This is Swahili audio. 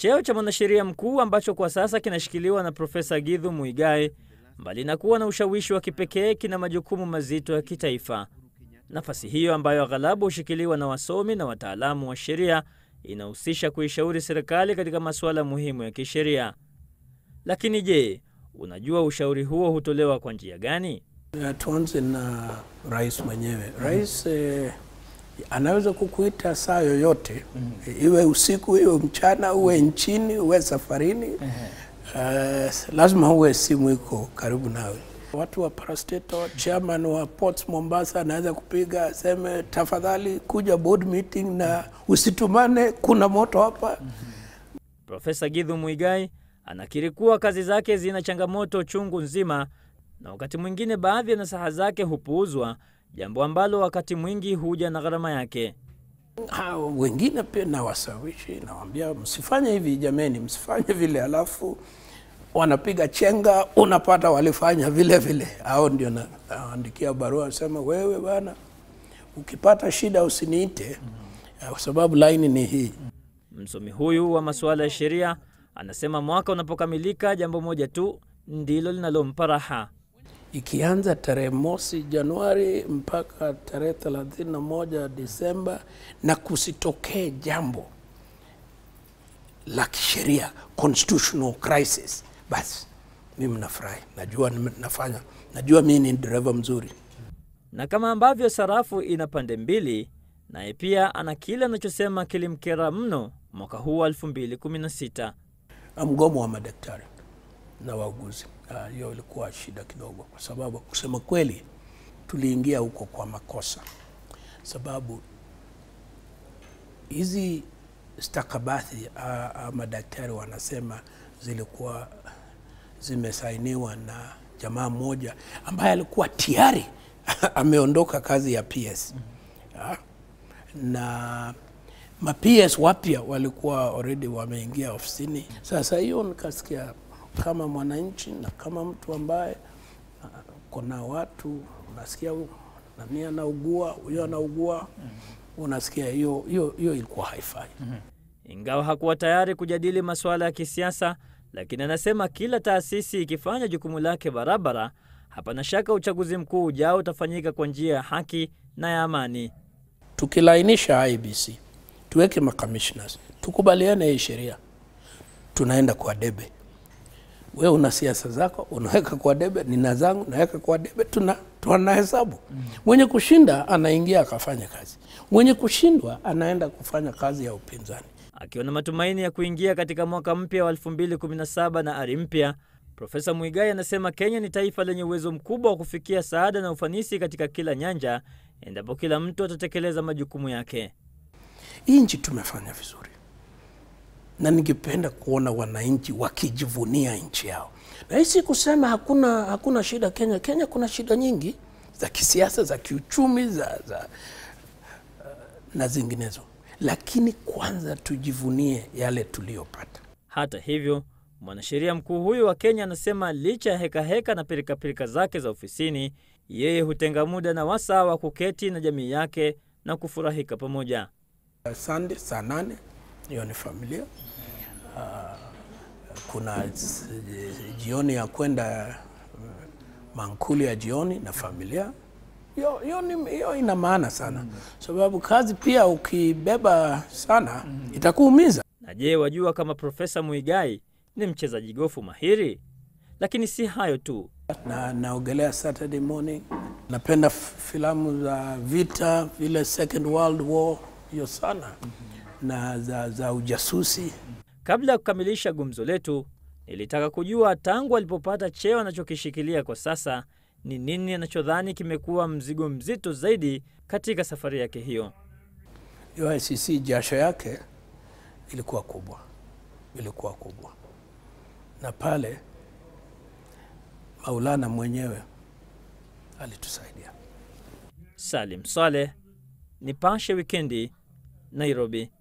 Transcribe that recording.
Cheo cha mwanasheria mkuu ambacho kwa sasa kinashikiliwa na Profesa Githu Muigai, mbali na kuwa na ushawishi wa kipekee, kina majukumu mazito ya kitaifa. Nafasi hiyo ambayo aghalabu hushikiliwa na wasomi na wataalamu wa sheria inahusisha kuishauri serikali katika masuala muhimu ya kisheria. Lakini je, unajua ushauri huo hutolewa kwa njia gani? Tuanze na rais mwenyewe. Rais eh, anaweza kukuita saa yoyote mm -hmm. Iwe usiku, iwe mchana, uwe nchini, uwe safarini mm -hmm. uh, lazima uwe simu iko karibu nawe. Watu wa parastatal, chairman wa Ports Mombasa anaweza kupiga aseme, tafadhali kuja board meeting na usitumane, kuna moto hapa mm -hmm. Profesa Githu Muigai anakiri kuwa kazi zake zina changamoto chungu nzima na wakati mwingine baadhi ya nasaha zake hupuuzwa, jambo ambalo wakati mwingi huja na gharama yake. Ha, wengine pia nawasawishi, nawambia msifanye hivi jameni, msifanye vile, alafu wanapiga chenga, unapata walifanya vile vile. Au ndio naandikia barua sema, wewe bana, ukipata shida usiniite kwa sababu laini ni hii. Msomi huyu wa masuala ya sheria anasema mwaka unapokamilika, jambo moja tu ndilo linalompa raha ikianza tarehe mosi Januari mpaka tarehe thelathini na moja Disemba, na kusitokee jambo la kisheria constitutional crisis, basi mimi nafurahi, najua nafanya, najua mimi ni dereva mzuri. Na kama ambavyo sarafu ina pande mbili, naye pia ana kile anachosema kilimkera mno mwaka huu wa 2016 mgomo wa madaktari na wauguzi. Hiyo uh, ilikuwa shida kidogo, kwa sababu kusema kweli tuliingia huko kwa makosa, sababu hizi stakabadhi uh, madaktari wanasema zilikuwa zimesainiwa na jamaa mmoja ambaye alikuwa tayari ameondoka kazi ya PS uh, na ma PS wapya walikuwa already wameingia ofisini. Sasa hiyo nikasikia kama mwananchi na kama mtu ambaye uh, kuna watu unasikia nani anaugua, huyo anaugua, mm -hmm. unasikia hiyo hiyo hiyo ilikuwa haifai. mm -hmm. Ingawa hakuwa tayari kujadili masuala ya kisiasa, lakini anasema kila taasisi ikifanya jukumu lake barabara, hapana shaka uchaguzi mkuu ujao utafanyika kwa njia ya haki na ya amani. Tukilainisha IBC, tuweke makamishnas, tukubaliane hii sheria, tunaenda kwa debe wewe una siasa zako unaweka kwa debe, nina zangu naweka kwa debe, tuna tunahesabu. mm. Mwenye kushinda anaingia akafanya kazi, mwenye kushindwa anaenda kufanya kazi ya upinzani. Akiwa na matumaini ya kuingia katika mwaka mpya wa 2017 na ari mpya, Profesa Muigai anasema Kenya ni taifa lenye uwezo mkubwa wa kufikia saada na ufanisi katika kila nyanja endapo kila mtu atatekeleza majukumu yake. Hii nchi tumefanya vizuri na ningependa kuona wananchi wakijivunia nchi yao, na hii si kusema hakuna, hakuna shida Kenya. Kenya kuna shida nyingi za kisiasa, za kiuchumi, za, za, uh, na zinginezo, lakini kwanza tujivunie yale tuliyopata. Hata hivyo, mwanasheria mkuu huyu wa Kenya anasema licha ya hekaheka heka na pirikapirika zake za ofisini, yeye hutenga muda na wasaa wa kuketi na jamii yake na kufurahika pamoja. Sunday saa nane hiyo ni familia. Uh, kuna jioni ya kwenda mankuli ya jioni na familia. Hiyo ina maana sana mm -hmm. Sababu kazi pia ukibeba sana mm -hmm. itakuumiza. Na je, wajua kama Profesa Muigai ni mchezaji gofu mahiri? Lakini si hayo tu, na naogelea Saturday morning. Napenda filamu za vita vile Second World War, hiyo sana mm -hmm. na za, za ujasusi. Kabla ya kukamilisha gumzo letu, nilitaka kujua tangu alipopata cheo anachokishikilia kwa sasa, ni nini anachodhani kimekuwa mzigo mzito zaidi katika safari yake hiyo. Hiyo ICC jasho yake ilikuwa kubwa, ilikuwa kubwa, na pale Maulana mwenyewe alitusaidia. Salim Saleh, Nipashe Wikendi, Nairobi.